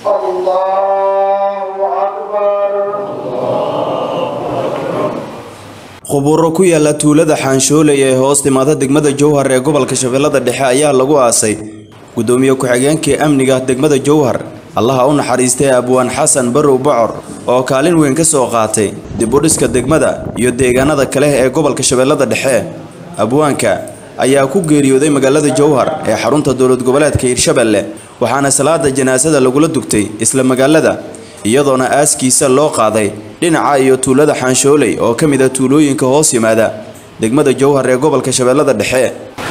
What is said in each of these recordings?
khuburo ku yaala tuulada xaanshooley ee hoos timaada degmada jowhar ee gobolka shabeellada dhexe ayaa lagu aasay gudoomiye ku-xigeenkii amniga degmada jowhar allaha u naxariistay abwaan xasan barow bocor oo kaalin weyn ka soo qaatay dib u dhiska degmada iyo deegaanada kale ee gobolka shabeellada dhexe abwaanka ayaa ku geeriyooday magaalada jowhar ee xarunta dowlad goboleedka hirshabelle waxaana salaada janaasada lagula dugtay isla magaalada iyadoona aaskiisa loo qaaday dhinaca iyo tuulada xaanshooley oo ka mid a tuulooyinka hoos yimaada degmada jowhar ee gobolka shabeellada dhexe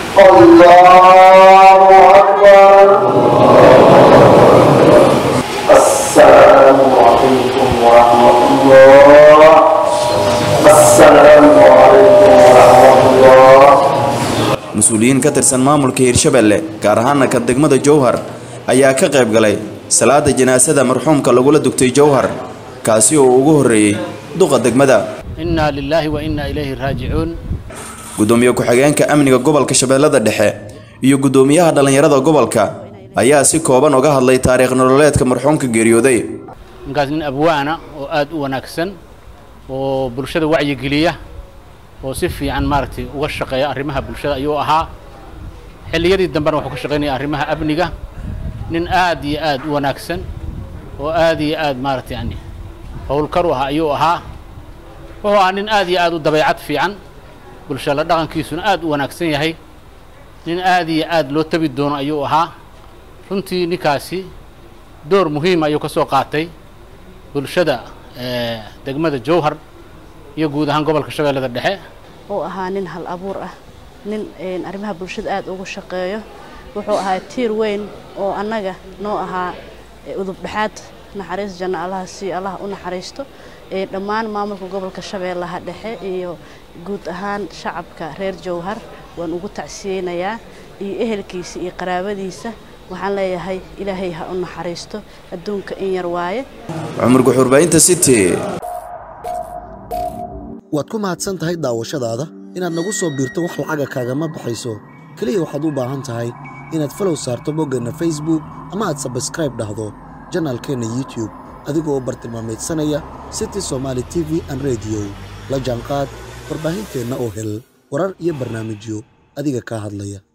السلام عليكم ورحمة الله السلام عليكم ورحمة الله mas-uuliyiin ka tirsan maamulka hirshabelle gaar ahaana ka degmada jowhar ayaa ka qayb galay salaada janaasada marxuumka lagula dugtay jowhar kaasi oo ugu horreeyey duqa degmada inaa lilaahi wa inaa ilayhi raajicuun gudoomiye ku-xigeenka amniga gobolka shabeellada dhexe iyo gudoomiyaha dhallinyarada gobolka ayaa si kooban uga hadlay taariikh nololeedka marxuumka geeriyooday ninkaas nin abwaana oo aad u wanaagsan oo bulshada wacyigeliya oo si fiican maaragtay uga shaqeeya arrimaha bulshada ayuu ahaa xilliyadii dambena wuxuu ka shaqaynaya arrimaha amniga nin aad iyo aad u wanaagsan oo aad iyo aad maaragtay yani howlkar u ahaa ayuu ahaa wuxuu ahaa nin aad iyo aad u dabeecad fiican bulshada dhaqankiisuna aad u wanaagsan yahay nin aad iyo aad loo tabi doono ayuu ahaa runtii ninkaasi door muhiima ayuu ka soo qaatay bulshada degmada jowhar iyo guud ahaan gobolka shabeellada dhexe uu ahaa nin hal abuur ah nin arrimaha bulshada aad ugu shaqeeyo wuxuu ahaa tiir weyn oo annaga noo ahaa udub dhexaad naxariis janno allaha sii allah u naxariisto dhammaan maamulka gobolka shabeellaha dhexe iyo guud ahaan shacabka reer jowhar waan ugu tacsiyeynayaa iyo ehelkiisa iyo qaraabadiisa waxaan leeyahay ilaahay ha u naxariisto adduunka in yar waaye cumar guxurbaynta city waad ku mahadsan tahay daawashadaada inaad nagu soo biirto wax lacaga kaagama baxayso keliya waxaad u baahan tahay inaad falow saarto boggeenna facebook ama aad sabskraib dhahdo janaalkeenna youtube adigoo bartilmaamaydsanaya city somaali t v an rediyo la jaanqaad warbaahinteenna oo hel warar iyo barnaamijyo adiga kaa hadlaya